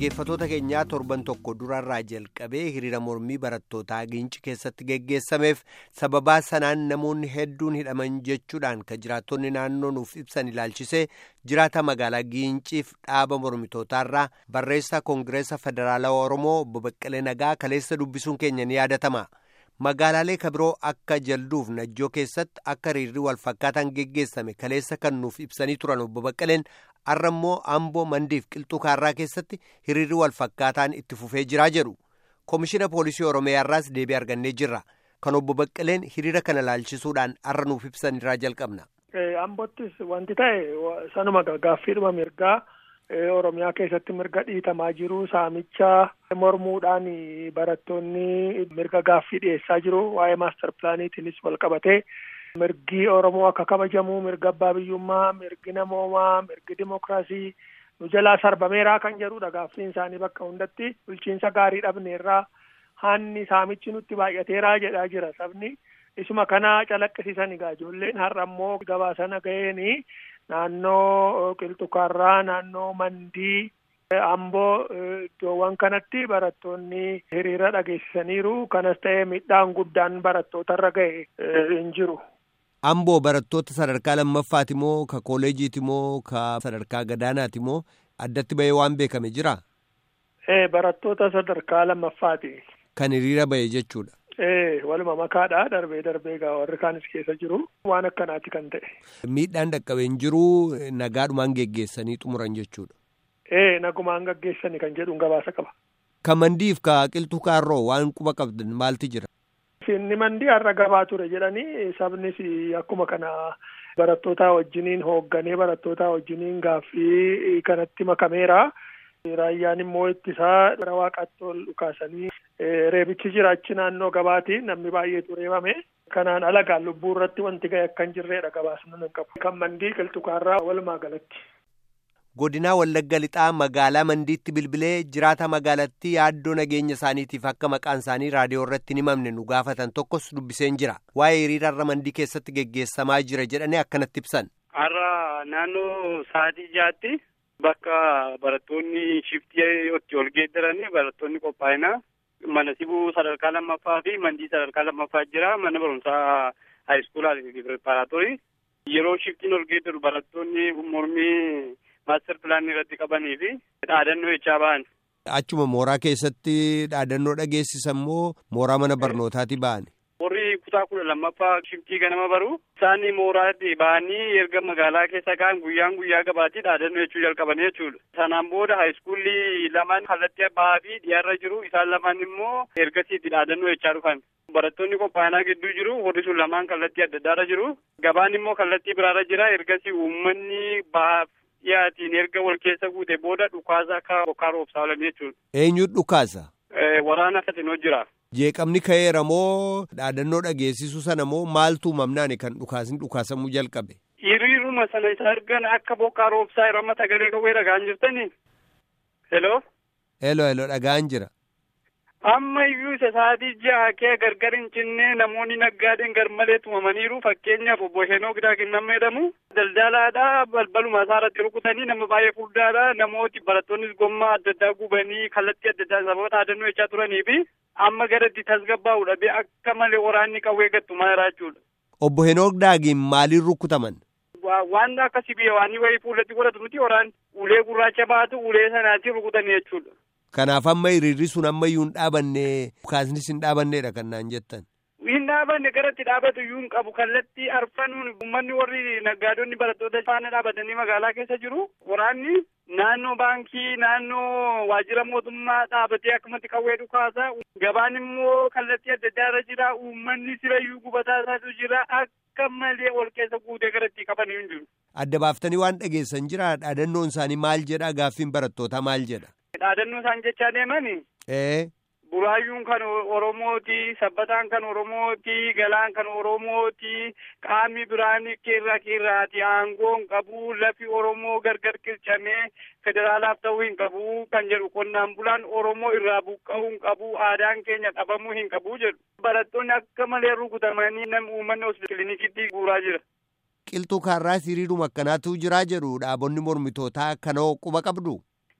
dhaggeeffatoota keenyaa torban tokko durarraa jalqabee hiriira mormii barattootaa giinci keessatti geggeessameef sababaa sanaan namoonni hedduun hidhaman jechuudhaan kan jiraattonni naannoo nuuf ibsan ilaalchisee jiraata magaalaa giinciif dhaaba mormitootaarraa barreessaa koongireesa federaalawaa oromoo obbo Baqqalee Nagaa kaleessa dubbisuun keenya ni yaadatama. magaalaalee kabiroo akka jalduuf najjoo keessatti akka hiriirri walfakkaataan geggeessame kaleessa kan nuuf ibsanii turan obbo Baqqaleen har'a immoo amboo mandiif qilxuu kaarraa keessatti hiriirri walfakkaataan itti fufee jiraa jedhu koomishina poolisii oromiyaarraas deebii argannee jirra kan obbo Baqqaleen hiriira kana laalchisuudhaan har'a nuuf ibsan irraa jalqabna. Ambottis wanti ta'e sanuma gaaffiidhuma mirgaa. Oromiyaa keessatti mirga dhiitamaa jiru saamicha mormuudhaan barattoonni mirga gaaffii dhiyeessaa jiru waa'ee maastar pilaaniitiinis wal qabatee mirgi Oromoo akka kabajamu mirga abbaa biyyummaa mirgi namoomaa mirgi dimokiraasii nu jalaa sarbameeraa kan jedhudha gaaffiin isaanii bakka hundatti bulchiinsa gaarii dhabneerraa hanni saamichi nutti baay'ateeraa jedhaa jira sabni isuma kana calaqqisiisan egaa ijoolleen har'a immoo gabaasana ga'eeni. naannoo qilxukaarraa naannoo mandii amboo iddoowwan kanatti barattoonni hiriira dhageessisaniiru kanas ta'ee miidhaan guddaan barattootarra ga'e hin jiru. amboo barattoota sadarkaa lammaffaati moo ka kooleejiiti moo ka sadarkaa gadaanaati moo addatti bahee waan beekame jira. ee barattoota sadarkaa lammaffaati. kan hiriira bahe jechuudha. Ee waluma makaadha darbee darbee gaa warri kaanis keessa jiru waan akkanaati kan ta'e. Miidhaan dhaqqabee hin jiru nagaadhumaan geggeessanii xumuran jechuudha. Ee nagumaan gaggeessanii kan jedhuun gabaasa qaba. Ka mandiif ka qilxuu kaarroo waan quba qabdan maalti jira? Inni mandii har'a gabaa ture jedhanii sabnis akkuma kana barattoota wajjiniin hoogganee barattoota wajjiniin gaaffii kanatti makameera. Raayyaan immoo ittisaa gara waaqaatti ol dhukaasanii reebichi jira achi naannoo gabaati namni baay'eetu reebame. Kanaan alagaan lubbuu irratti wanti ga'e akka hin jirredha gabaasni hin qabu. Kan mandii qilxukaarraa walumaa galatti. Godinaa Wallagga Lixaa magaalaa Mandiitti bilbilee jiraata magaalattii yaaddoo nageenya isaaniitiif akka maqaan isaanii raadiyoo irratti hin himamne nu gaafatan tokkos dubbiseen jira. Waa'ee hiriira har'a Mandii keessatti geggeessamaa jira jedhanii akkanatti ibsan. Har'a naannoo sa'aatii jaatti. Bakka barattoonni shiftii itti ol geeddaranii barattoonni qophaa'ina mana sibuu sadarkaa lammaffaa fi mandii sadarkaa lammaffaa jira mana barumsaa haayiskuulaa fi pireparaatorii yeroo shiftiin ol geeddaru barattoonni mormii maaster pilaanii irratti qabanii fi dhaadannoo jechaa ba'an. Achuma mooraa keessatti dhaadannoo dhageessisan moo mooraa mana barnootaati ba'an? Warri kutaa kudha lammaffaa shiftii ganama baru isaan mooraatti ba'anii erga magaalaa keessa ka'an guyyaan guyyaa gabaatii dhaadannoo jechuu jalqabanii jechuudha. Sanaan booda haayiskuulli lamaan kallattii bahaa fi dhiyaarra jiru isaan lamaan immoo ergasiitti dhaadannoo jechaa dhufan. Barattoonni qophaa'inaa gidduu jiru warri sun lamaan kallattii adda addaarra jiru. Gabaan immoo kallattii biraarra jira ergasii uummanni bahaaf dhiyaatiin erga wal keessa guute booda dhukaasa akka bokkaa roobsaa oolan jechuudha. Eenyu dhukaasa? Waraana Katinoo jira. Jeeqamni ka'eera moo dhaadannoo dhageessisu sana moo maaltu uumamnaani kan dhukaasni dhukaasamuu jalqabe? Hiriiruma sana isa argan akka bokkaa roobsaa yeroo amma sagalee qawwee dhagaan jirtanii. Hello. Hello hello dhagaan jira. Amma iyyuu isa sa'aatii ja'a kee gargar hin cinne namoonni naggaadeen garmalee tumamaniiru fakkeenyaaf obbo Heenoo Gidaakin nama jedhamu daldalaadha balbaluma isaa irratti rukutanii nama baay'ee furdaadha namooti barattoonnis gommaa adda addaa gubanii kallattii adda addaa sababa dhaadannoo jechaa turanii fi amma gara itti tasgabbaa'u dhabe akka malee waraanni qawwee gattumaa jira jechuudha. Obbo Heenoo Gidaakin maaliin rukutaman? Waan akka sibiila waan wayii fuulatti godhatu miti waraan ulee gurraacha baatu ulee sanaatiin rukutanii jechuudha. Kanaaf amma hiriirri sun ammayyuu hin dhaabanne dhukaasnis hin dhaabanneedha kan naan jettan. Hin dhaabanne gara itti dhaabatu iyyuu hin qabu kallattii arfanuun uummanni warri naggaadonni barattoota faana dhaabatanii magaalaa keessa jiru. Waraanni naannoo baankii naannoo waajjira mootummaa dhaabatee akkumatti qawwee dhukaasa. Gabaan immoo kallattii adda addaa irra jira. Uummanni sirayyuu gubataa isaatu jira. Akka malee ol keessa guutee gara itti qaban hin jiru. Adda baaftanii waan dhageessan jira dhaadannoon isaanii maal jedha gaaffiin barattootaa maal jedha. Dhaadannoo isaan jechaa deemani. Ee. Buraayyuun kan Oromooti, sabbataan kan Oromooti, galaan kan Oromooti, qaamni biraan keerraa keerraati, aangoon qabu, lafi Oromoo gargar qircamee federaalaaf ta'uu hin qabu kan jedhu qonnaan bulaan Oromoo irraa buqqa'uu hin qabu, aadaan keenya dhabamuu hin qabu jedhu. Barattoonni akka malee rukutamanii namni uummanni hospitaala kiliinikiitti guuraa jira. Qilxuu kaarraa hiriiruma akkanaatu jiraa jedhu dhaabonni mormitootaa kanoo quba qabdu. Ee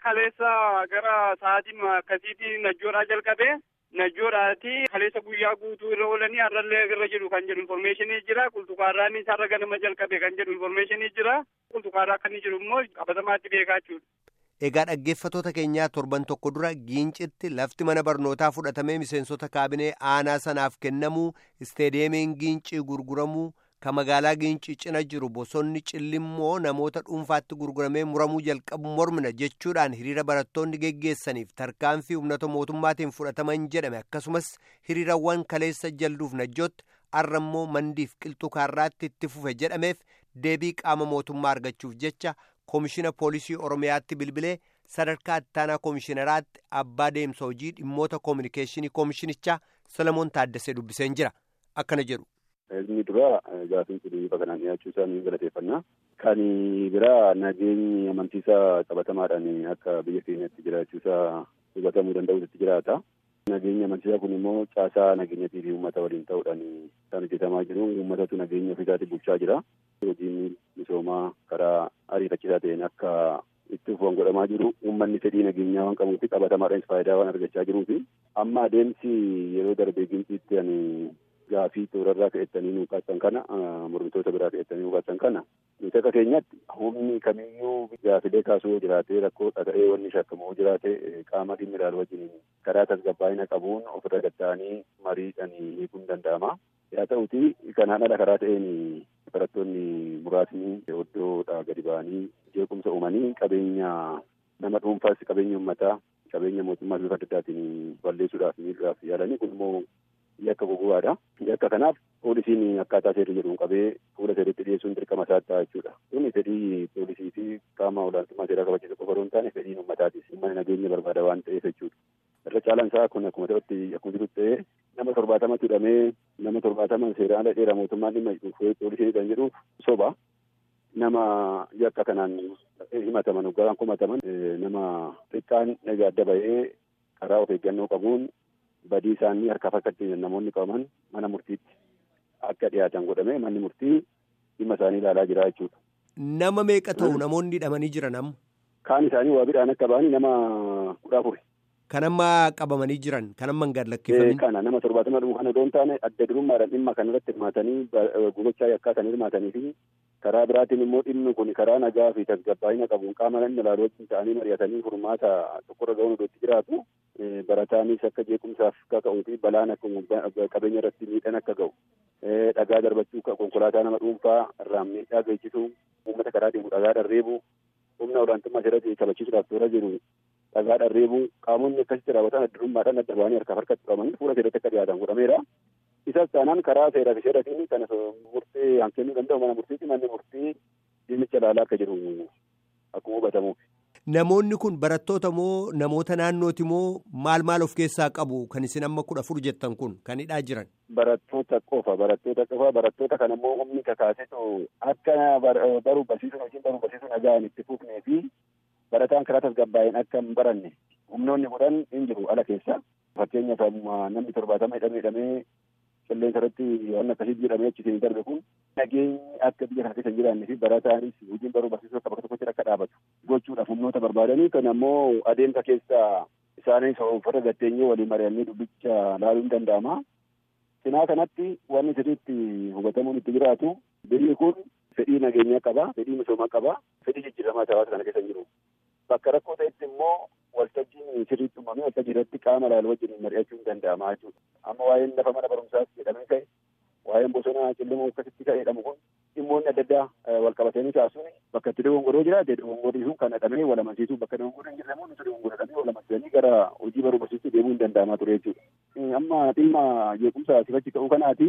kaleessa gara sa'aatii akkasiitii najjoodhaa jalqabee najjoodhaati kaleessa guyyaa guutuu irra oolanii har'allee irra jiru kan jedhu informeeshinii jira qulxukaarraan isaarra ganama jalqabe kan jedhu informeeshinii jira qulxukaarraa kan jiru immoo qabatamaatti beekaa jechuudha. Egaa dhaggeeffatoota keenyaa torban tokko dura giincitti lafti mana barnootaa fudhatamee miseensota kaabinee aanaa sanaaf kennamuu isteediyeemiin giincii gurguramuu ka magaalaa giincii cina jiru bosonni cillimmoo namoota dhuunfaatti gurguramee muramuu jalqabu mormina jechuudhaan hiriira barattoonni geggeessaniif tarkaanfii humnata mootummaatiin fudhataman jedhame akkasumas hiriirawwan kaleessa jalduuf najjootti arrammoo mandiif qilxuu kaarraatti itti fufe jedhameef deebii qaama mootummaa argachuuf jecha koomishina poolisii oromiyaatti bilbilee sadarkaa ittaanaa koomishinaraatti abbaa deemsa hojii dhimmoota koominikeeshinii koomishinichaa solomoon taaddasee dubbiseen jira akkana jedhu. Inni dura gaafiin kun bifa kanaan dhiyaachuu isaa ni galateeffannaa. Kan biraa nageenyi amantiisaa qabatamaadhaan akka biyya keenyatti jiraachuu isaa hubatamuu danda'utti jiraata. Nageenyi amantiisaa kun immoo caasaa nageenyatii fi uummata waliin ta'uudhaan kan hojjetamaa jiru. Uummatatu nageenya ofiisaatiin bulchaa jira. Hojiin misoomaa karaa ariifachiisaa ta'een akka itti fufuun godhamaa jiru. Uummanni fedhii nageenyaa waan qabuu fi qabatamaadhaanis faayidaa waan argachaa jiruu fi amma adeemsi yeroo darbee ginciitti ani gaafii toorarraa ka'ettanii nu kaattan kana mormitoota biraa ka'ettanii nu kaattan kana nuti akka keenyatti humni kamiyyuu gaafilee kaasuu yoo jiraate rakkoo dhaga'ee wanni shakkamu jiraate qaama dhimmi ilaalu wajjin karaa tasgabbaa'ina qabuun ofirra gatta'anii mariidhaan hiikuun danda'ama. Haa ta'uti kanaan ala karaa ta'een barattoonni muraasni iddoodhaa gadi ba'anii jeequmsa uumanii qabeenya nama dhuunfaas qabeenya uummataa qabeenya mootummaa bifa adda addaatiin balleessuudhaaf miidhuudhaaf yaalanii kun immoo yakka goggogaadha. Yakka kanaaf poolisiin akkaataa seerri jedhuun qabee fuula seeritti dhiyeessuun dirqama isaa ta'a jechuudha. Kun fedhii poolisii fi qaama olaantummaa seeraa kabachiisu qofa hin taane fedhiin uummataatis uummanni nageenya barbaada waan ta'eef jechuudha. Irra caalaan isaa kun akkuma ta'utti akkuma jirutti ta'ee nama torbaatamatti hidhamee nama torbaatama seeraan ala dheeraa mootummaan dhimma poolisii kan jedhu soba. Nama yakka kanaan himataman garaan kumataman nama xiqqaan egaa adda bahee karaa of eeggannoo qabuun badii isaanii harkaaf harkatti namoonni qabaman mana murtiitti akka dhiyaatan godhame manni murtii dhimma isaanii ilaalaa jira jechuudha. Nama meeqa ta'u namoonni hidhamanii jiran amma? Kaan isaanii waa bidhaan akka ba'anii nama kudha afuri. Kan amma qabamanii jiran kan amma hin gadlakkifamne. Kana nama torbaatama dhumu kana odoon taane adda durummaadhaan dhimma kanarratti hirmaatanii gochaa yakkaa kan hirmaatanii fi karaa biraatiin immoo dhimmi kun karaa nagaa fi tasgabbaa'ina qabuun qaama namni ilaalu wajjin ta'anii mari'atanii furmaata tokkorra ga'uun iddootti jiraatu barataanis akka jeequmsaaf akka ka'uu fi balaan akka qabeenya irratti miidhaan akka ga'u dhagaa darbachuu konkolaataa nama dhuunfaa irraan miidhaa geessisuu uummata karaa deemu dhagaa dharreebuu humna olaantummaa seeratti kabachiisuudhaaf toora jiru dhagaa dharreebuu qaamonni akkasitti raawwatan adda durummaadhaan adda ba'anii harkaaf harkatti qabamanii fuula seeratti akka dhiyaatan godhameera. Isas taanaan karaa seeraa fi seeratiin kan murtee hankennuu danda'u mana murtiitti manni murtii dhimmicha ilaalaa akka jiru akkuma hubatamuuf. Namoonni kun barattoota moo namoota naannooti moo maal maal of keessaa qabu kan isin amma kudha afur jettan kun kan hidhaa jiran? Barattoota qofa barattoota qofa barattoota kan immoo humni kakaasetu akka baruu barsiisuun hojiin baruu barsiisuun nagaan itti fufnee fi barataan karaa tasgabbaa'een akka hin baranne humnoonni godhan hin jiru ala keessa. Fakkeenyaaf namni torbaatama hidhamee hidhamee qilleensa irratti waan akkasii jedhamee achitiin darbe kun nageenyi akka biyya kana keessa hin jiraanne fi barataanis hojiin baruu barsiisuu akka bakka tokkotti akka dhaabatu gochuudhaaf humnoota barbaadanii kan ammoo adeemsa keessa isaanis uffata gatteenyee waliin mari'annee dubbicha laaluun danda'ama. Cinaa kanatti wanni sirriitti hubatamuun itti jiraatu biyyi kun fedhii nageenyaa qaba, fedhii misoomaa qaba, fedhii jijjiiramaa hawaasa kana keessa hin jiru. Bakka rakkoo ta'etti immoo waltajjiin sirriitti uumamee waltajjii irratti qaama ilaalu wajjin mari'achuun danda'ama jechuudha. Amma waa'een lafa mana barumsaas jedhamee ka'e waa'een bosona cillimuu akkasitti ka'e jedhamu kun dhimmoonni adda addaa wal qabatanii kaasuun bakka itti dogongoroo jiraate dogongorri sun kan dhadhamee wal amansiisuu bakka dogongorri hin jirre nuti dogongorradhamee wal amansiisanii gara hojii baruu barsiisuu deemuun danda'amaa ture jechuudha. Amma dhimma jeequmsa sifachi ka'uu kanaati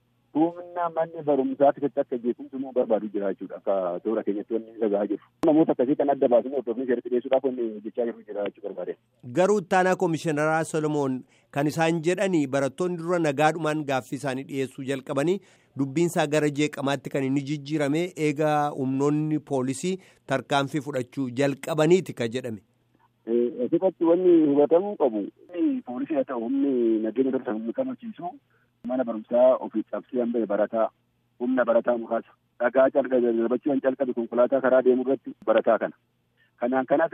humna manni barumsaa keessatti akka jeequmsi immoo barbaadu jira jechuudha akka toora keenyatti wanni dhagaa jiru. Namoota akkasii kan adda baasanii hordofanii seeratti dhiyeessuudhaaf wanni jechaa jiru jira jechuu barbaade. Garuu ittaanaa koomishiinaraa Solomoon kan isaan jedhanii barattoonni dura nagaadhumaan gaaffii isaanii dhiyeessuu jalqabanii dubbiinsaa gara jeeqamaatti kan inni jijjiirame eegaa humnoonni poolisii tarkaanfii fudhachuu jalqabaniiti ka jedhame. Asirratti wanni hubatamuu qabu poolisii haa ta'u humni nageenya dursa humni kamachiisu mana barumsaa ofii cabsee hambee barataa humna barataa muraasa dhagaa calqabe darbachuu kan calqabe konkolaataa karaa deemu irratti barataa kana. Kanaan kanaaf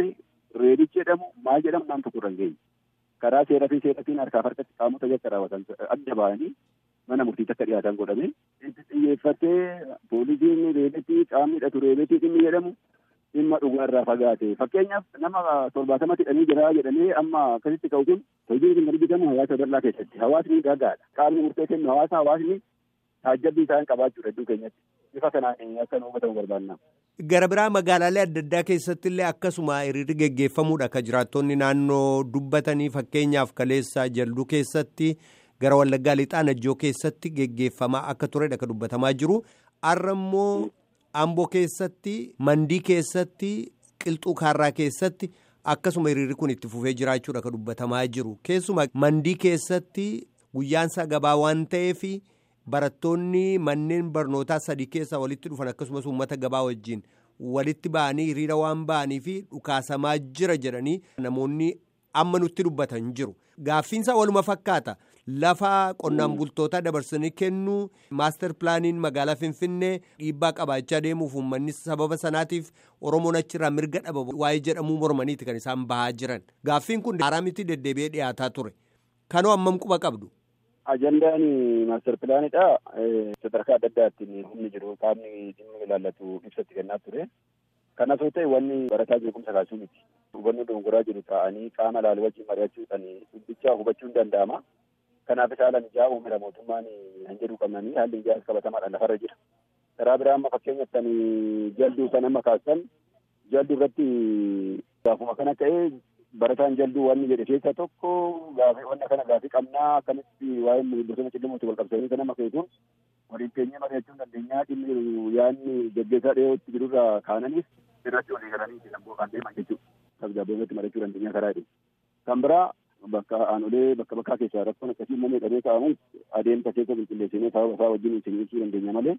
reedichi jedhamu maal jedhamu naan tokko irra hin geenye. Karaa seeraa fi seeratiin harkaaf harkatti qaamota yakka raawwatan adda ba'anii mana murtiitti akka dhiyaatan godhame. Itti xiyyeeffatee poolisiin reebetii qaamni hidhatu reebetii dhimmi jedhamu dhimma dhugaarraa fagaate. Fakkeenyaaf nama torbaatamatti hidhanii jira jedhamee amma akkasitti ka'u kun hojiin kun argitamu hawaasa bal'aa keessatti. Hawaasni gaggaadha. Qaamni murtee kennu hawaasa hawaasni taajjabbii isaan qabaachuudha iddoo keenyatti. Bifa kanaan akka nu hubatamu barbaanna. Gara biraa magaalaalee adda addaa keessatti illee akkasuma hiriirri geggeeffamuudha akka jiraattonni naannoo dubbatanii fakkeenyaaf kaleessa jalduu keessatti gara wallaggaa lixaa najjoo keessatti geggeeffamaa akka turedha akka dubbatamaa jiru. Har'a immoo Amboo keessatti mandii keessatti qilxuu kaarraa keessatti akkasuma hiriirri kun itti fufee jiraachuudha akka dubbatamaa jiru. Keessumaa mandii keessatti guyyaansaa gabaa waan ta'eef. barattoonni manneen barnootaa sadii keessaa walitti dhufan akkasumas uummata gabaa wajjin walitti ba'anii hiriira waan ba'anii fi dhukaasamaa jira jedhanii namoonni amma nutti dubbatan jiru. Gaaffiinsaa waluma fakkaata. Lafa qonnaan bultootaa dabarsanii kennuu maaster pilaaniin magaalaa Finfinnee dhiibbaa qabaachaa deemuuf uummanni sababa sanaatiif Oromoon achirraa mirga dhaba waa'ee jedhamuu mormaniiti kan isaan bahaa jiran. Gaaffiin kun haaraa miti deddeebi'ee dhiyaataa ture. Kanoo hammam quba qabdu? Ajandaan maaster pilaanidha. Sadarkaa adda addaatiin humni jiru qaamni dhimma ilaallatu ibsatti kennaa ture. Kanas yoo ta'e wanni barataa jeequmsa kaasuu miti. Hubannoo dogongoraa jiru ta'anii qaama ilaalu wajjin mari'achuudhaan dubbicha hubachuun danda'ama. Kanaaf haala mijaa'aa uumira mootummaan hin jedhu qabnanii haalli mijaa'aas qabatamaadhaan lafarra jira. Karaa biraa amma fakkeenyaaf kan jalduu kan amma kaasan jalduu irratti gaafuma kana ta'ee barataan jalduu wanni jedhe keessaa tokko gaafii wanna kana gaafii qabnaa akkamitti waa'ee bosona cilmuutti wal qabsanii kana makeetuun waliin teenyee mari'achuun dandeenyaa dhimmi yaadni gaggeessaa dhiyootti jirurraa kaananiif irratti walii galanii lamboo kan deeman jechuudha. Tasgabbeessatti mari'achuu dandeenyaa karaa jedhu. Kan biraa bakka aanolee bakka bakkaa keessaa rakkoon akkasii uumamee dhabee kaa'amu adeemsa keessa qulqulleessinee sababa isaa wajjin isin ibsuu dandeenya malee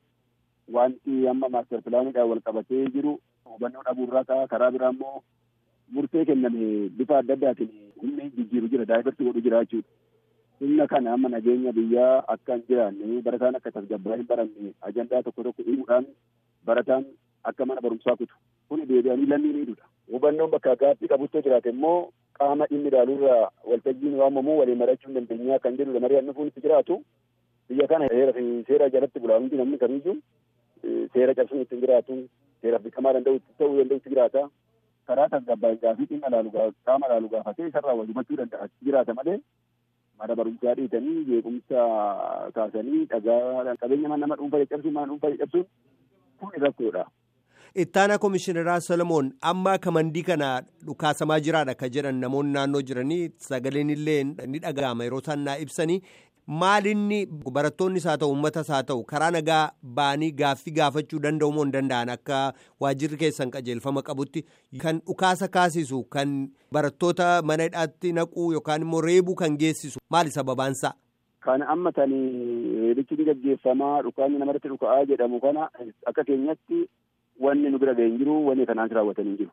wanti amma maaster pilaanidhaan wal qabatee jiru hubannoo dhabuurraa ka'a karaa biraa immoo murtee kenname bifa adda addaatiin humni jijjiiru jira daa'ibarsi godhu jira jechuudha. Humna kana amma nageenya biyyaa akka hin jiraanne barataan akka tasgabbaa hin baranne ajandaa tokko tokko himuudhaan barataan akka mana barumsaa kutu kun deebi'anii lammii miidhuudha. Hubannoon bakka gaaffii qabuttoo jiraate immoo qaama dhimmi ilaaluurraa waltajjiin waamamu waliin mari'achuu dandeenyaa kan jedhudha mari'annu nufuun itti jiraatu biyya kana heera fi seera jalatti bulaa hundi namni kamiyyuu seera cabsuun ittiin jiraatu seeraaf beekamaa danda'u ta'uu danda'utti jiraata. karaa tasgabbaa gaafii dhimma ilaalu qaama ilaalu gaafatee isarraa wal hubachuu danda'a jiraata malee mana barumsaa dhiitanii jeequmsa kaasanii dhagaa qabeenya nama dhuunfaa caccabsuun mana dhuunfaa caccabsuun kun rakkoodha. Ittaana Komishineraa Solomoon amma kamandii kana dhukaasamaa jiraadha ka jedhan namoonni naannoo jiranii sagaleen illee ni dhaga'ama yeroo isaan naa ibsanii maalinni barattoonnis haa ta'u uummatas haa ta'u karaa nagaa ba'anii gaaffii gaafachuu danda'u moo hin danda'an akka waajirri keessan qajeelfama qabutti kan dhukaasa kaasisu kan barattoota mana hidhaatti naquu yookaan immoo reebuu kan geessisu maali sababaansaa? Kan amma tanii reebichi ni gaggeeffamaa dhukaanni namarratti dhuka'aa jedhamu kana akka keenyatti wanni nu bira ga'e hin jiru wanni kanaan raawwatan hin jiru.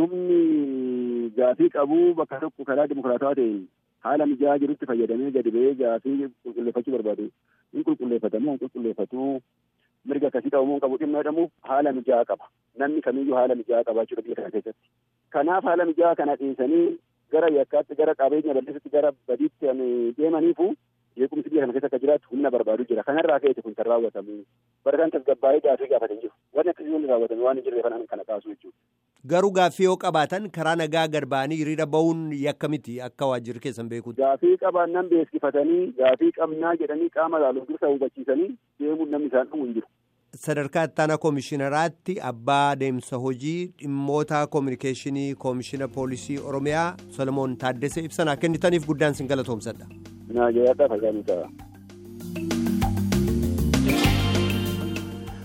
Humni gaafii qabu bakka tokko karaa dimokiraatawaa ta'een haala mijaa'aa jirutti fayyadamee gadi ba'ee gaafii qulqulleeffachuu barbaadu hin qulqulleeffatamu hin qulqulleeffatu mirga akkasii qabamuun qabu dhimma jedhamu haala mijaa'aa qaba namni kamiyyuu haala mijaa'aa qabaachuudha biyya kana keessatti kanaaf haala mijaa'aa kana dhiisanii gara yakkaatti gara qabeenya bal'isutti gara badiitti deemaniifu jeequmsi biyya kana keessa akka jiraatu humna barbaadu jira kanarraa ka'eeti kun kan raawwatamu barataan tasgabbaa'ee gaafii gaafatan jiru wanni akkasii wanni raawwatame waan hin jirre kanaan kana kaasu jechuudha. Garuu gaaffii yoo qabaatan karaa nagaa gad ba'anii hiriira ba'uun yakka miti akka waajjirri keessan beekuuti. Gaafii qabaannan beeksifatanii gaafii qabnaa jedhanii qaama ilaaluuf dursa hubachiisanii deemuun namni isaan dhumu hin jiru. Sadarkaa ittaanaa koomishinaraatti abbaa deemsa hojii dhimmoota koominikeeshinii koomishina poolisii Oromiyaa Solomoon Taaddesee ibsanaa kennitaniif guddaan sin galatoomsadha. Naa jayaadhaa fayyaa ta'a.